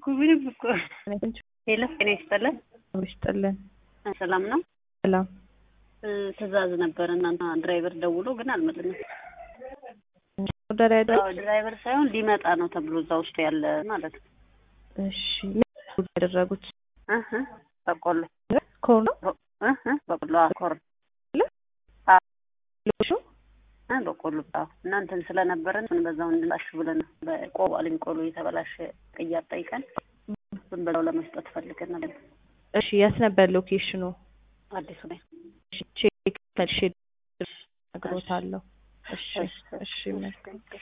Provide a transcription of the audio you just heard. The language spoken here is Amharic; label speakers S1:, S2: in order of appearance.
S1: እኮ ምንም እኮ ሄሎ ጤና ይስጥልን
S2: ይስጥልን።
S1: ሰላም ነው
S2: ሰላም
S1: እ ትእዛዝ ነበር እናንተ ድራይቨር ደውሎ ግን አልመለስም
S2: ኦርደር ያደረግ
S1: አዎ ድራይቨር ሳይሆን ሊመጣ ነው ተብሎ እዛ ውስጥ ያለ ማለት ነው
S2: እሺ ምን ያደረጉት
S1: እህ በቆሎ
S2: ኮርኖ
S1: እህ በቆሎ አኮር
S2: ሎሹ
S1: እ በቆሎ አዎ እናንተን ስለነበረን ምን በዛው እንላሽ ብለን በቆሎ አለኝ ቆሎ የተበላሸ ቅያር ጠይቀን ዝም ብለው ለመስጠት ፈልገን ነበር
S2: እሺ የት ነበር ሎኬሽኑ?
S1: አዲሱ ላይ
S2: እሺ ቼክ መልሼ እነግሮታለሁ። እሺ እሺ መልካም